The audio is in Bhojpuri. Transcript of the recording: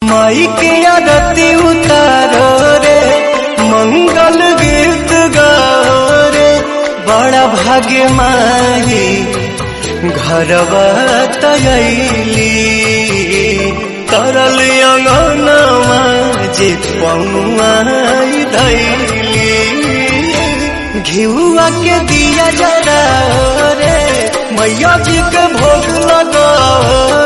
माई के आरती उतारो रे मंगल गीत गाओ रे बड़ा भाग्य माही घरवा तयली तरल अंगनवा जे पौआई धैली घिउआ के दिया जरा रे मैया जी के भोग लगाओ